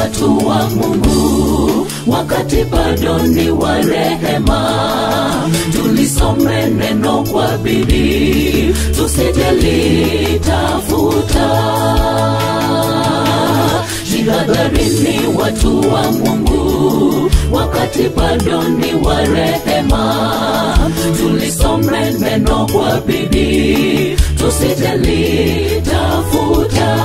watu wa Mungu, wakati bado ni wa rehema. Tulisome neno kwa bidii, tusijalitafuta. Jihadharini watu wa Mungu, wakati bado ni wa rehema. Tulisome neno kwa bidii, tusijalitafuta.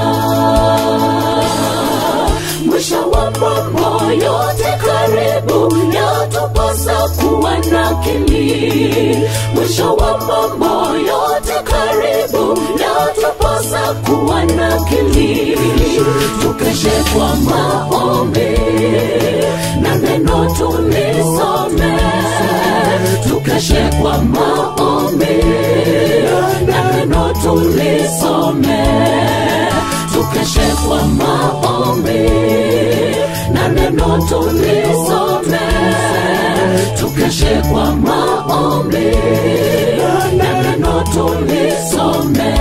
Mwisho wa mambo yote karibu, yatupasa kuwa na akili. Mwisho wa mambo yote karibu, yatupasa kuwa na akili. Tukeshe kwa maombi na neno tulisome, tukeshe kwa maombi na neno tulisome, tukeshe kwa maombi na neno tulisome, tukeshe kwa maombi na neno tulisome.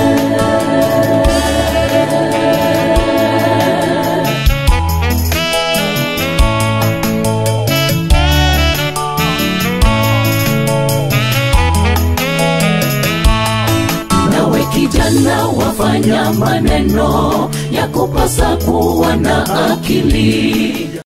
nawe kijana wafanya maneno ya kupasa kuwa na akili